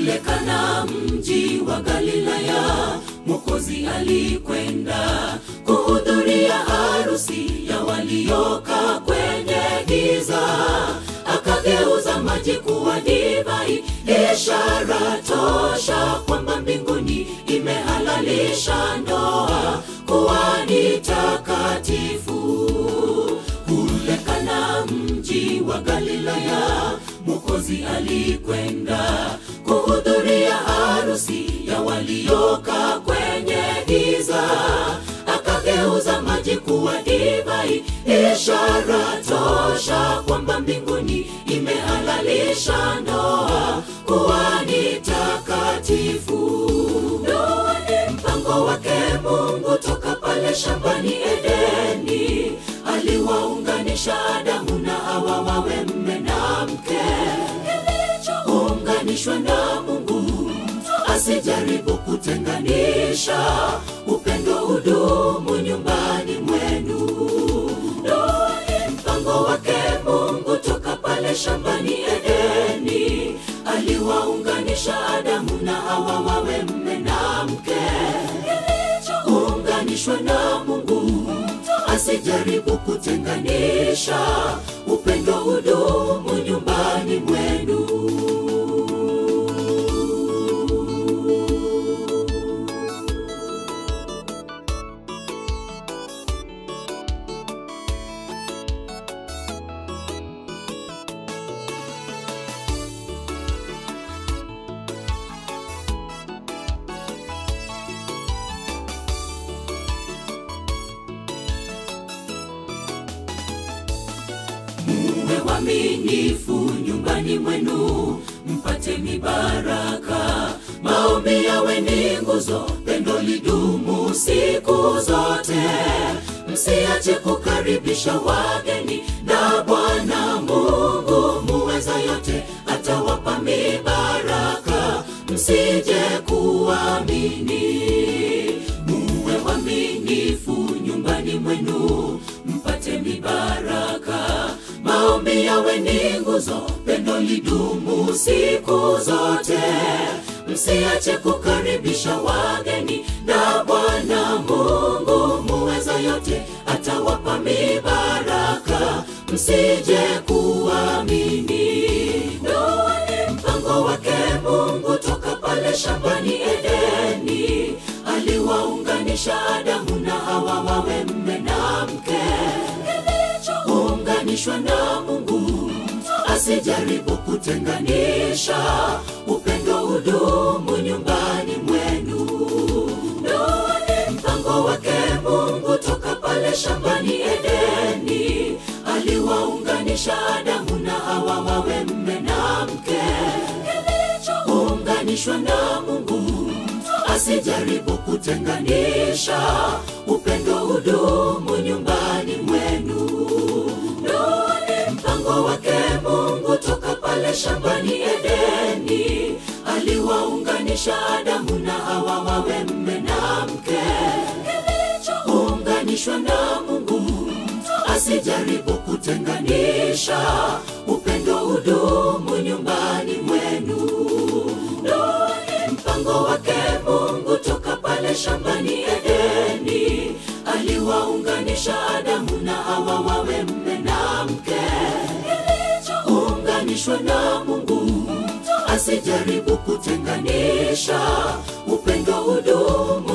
Kule Kana, mji wa Galilaya, Mwokozi alikwenda kuhudhuria harusi ya waliokaa kwenye giza, akageuza maji kuwa divai, ishara tosha kwamba mbinguni imehalalisha ndoa kuwa ni takatifu. Kule Kana, mji wa Galilaya, Mwokozi alikwenda kuhudhuria harusi ya waliokaa kwenye giza, akageuza maji kuwa divai, ishara tosha kwamba mbinguni imehalalisha ndoa kuwa ni takatifu. Ndoa ni mpango wake Mungu toka pale shambani Edeni, aliwaunganisha Adamu na Hawa wawe mme na mke. Kilichounganishwa na Mungu asijaribu kutenganisha, upendo udumu nyumbani mwenu. Ndoa ni mpango wake Mungu toka pale shambani Edeni, aliwaunganisha Adamu na Hawa wawe mme na mke. Kilichounganishwa na Mungu asijaribu kutenganisha, upendo udumu nyumbani mwenu. Muwe waaminifu nyumbani mwenu, mpate mibaraka. Maombi yawe ni nguzo, pendo lidumu siku zote. Msiache kukaribisha wageni, na Bwana Mungu muweza yote atawapa mibaraka. Msije kuamini, muwe waaminifu nyumbani mwenu, mpate mibaraka. Maombi yawe ni nguzo, pendo lidumu siku zote. Msiache kukaribisha wageni, na Bwana Mungu muweza yote atawapa mibaraka. Msije kuamini, ndoa ni mpango wake Mungu toka pale shambani Edeni, aliwaunganisha Adamu na Hawa wawe mme na mke. Kilichounganishwa na Mungu asijaribu kutenganisha, upendo udumu nyumbani mwenu. Ndoa ni mpango wake Mungu toka pale shambani Edeni, aliwaunganisha Adamu na Hawa wawe mme na mke. Kilichounganishwa na Mungu asijaribu kutenganisha, upendo udumu nyumbani mwenu. Ndoa ni mpango wake Mungu toka pale shambani Edeni, aliwaunganisha Adamu na Hawa wawe mme na mke. Kilichounganishwa na Mungu asijaribu kutenganisha, upendo udumu nyumbani mwenu. Ndoa ni mpango wake Mungu toka pale shambani Edeni, aliwaunganisha Adamu na Hawa wawe mme na mke. Kilichounganishwa na Mungu asijaribu kutenganisha, upendo udumu